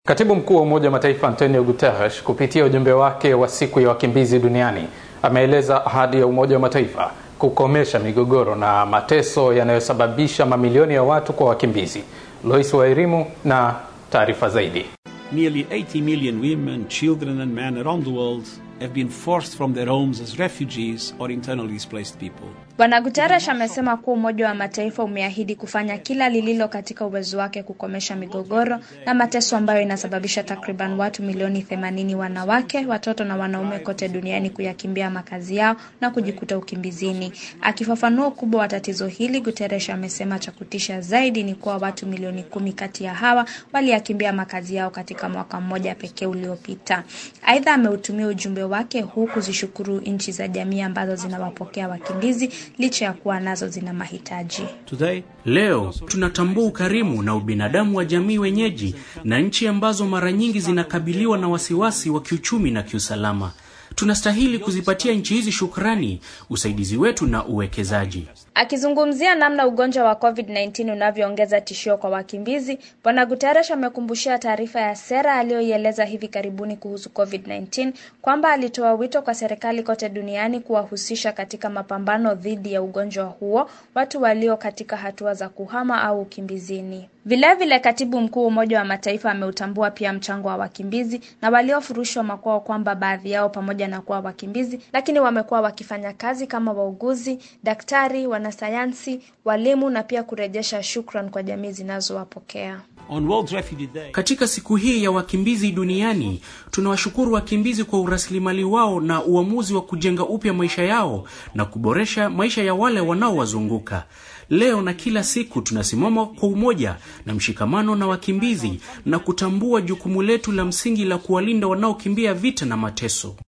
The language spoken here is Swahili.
Katibu mkuu wa Umoja wa Mataifa Antonio Guterres kupitia ujumbe wake wa siku ya wakimbizi duniani ameeleza ahadi ya Umoja wa Mataifa kukomesha migogoro na mateso yanayosababisha mamilioni ya watu kwa wakimbizi. Lois Wairimu na taarifa zaidi. Nearly 80 million women, children and men around the world have been forced from their homes as refugees or internally displaced people. Bwana Guterres amesema kuwa Umoja wa Mataifa umeahidi kufanya kila lililo katika uwezo wake kukomesha migogoro na mateso ambayo inasababisha takriban watu milioni 80 wanawake, watoto na wanaume kote duniani kuyakimbia makazi yao na kujikuta ukimbizini. Akifafanua ukubwa wa tatizo hili, Guterres amesema cha kutisha zaidi ni kuwa watu milioni kumi kati ya hawa waliyakimbia makazi yao katika mwaka mmoja pekee uliopita. Aidha, ameutumia ujumbe wake huu kuzishukuru nchi za jamii ambazo zinawapokea wakimbizi licha ya kuwa nazo zina mahitaji. Today, Leo tunatambua ukarimu na ubinadamu wa jamii wenyeji na nchi ambazo mara nyingi zinakabiliwa na wasiwasi wa kiuchumi na kiusalama. Tunastahili kuzipatia nchi hizi shukrani, usaidizi wetu na uwekezaji. Akizungumzia namna ugonjwa wa COVID-19 unavyoongeza tishio kwa wakimbizi, Bwana Guterres amekumbushia taarifa ya sera aliyoieleza hivi karibuni kuhusu COVID-19 kwamba alitoa wito kwa serikali kote duniani kuwahusisha katika mapambano dhidi ya ugonjwa huo watu walio katika hatua za kuhama au ukimbizini. Vilevile vile katibu mkuu wa Umoja wa Mataifa ameutambua pia mchango wa wakimbizi na waliofurushwa makwao, kwamba baadhi yao pamoja na kuwa wakimbizi, lakini wamekuwa wakifanya kazi kama wauguzi, daktari, wanasayansi, walimu na pia kurejesha shukran kwa jamii zinazowapokea. on World Refugee Day, Katika siku hii ya wakimbizi duniani, tunawashukuru wakimbizi kwa urasilimali wao na uamuzi wa kujenga upya maisha yao na kuboresha maisha ya wale wanaowazunguka. Leo na kila siku tunasimama kwa umoja na mshikamano na wakimbizi na kutambua jukumu letu la msingi la kuwalinda wanaokimbia vita na mateso.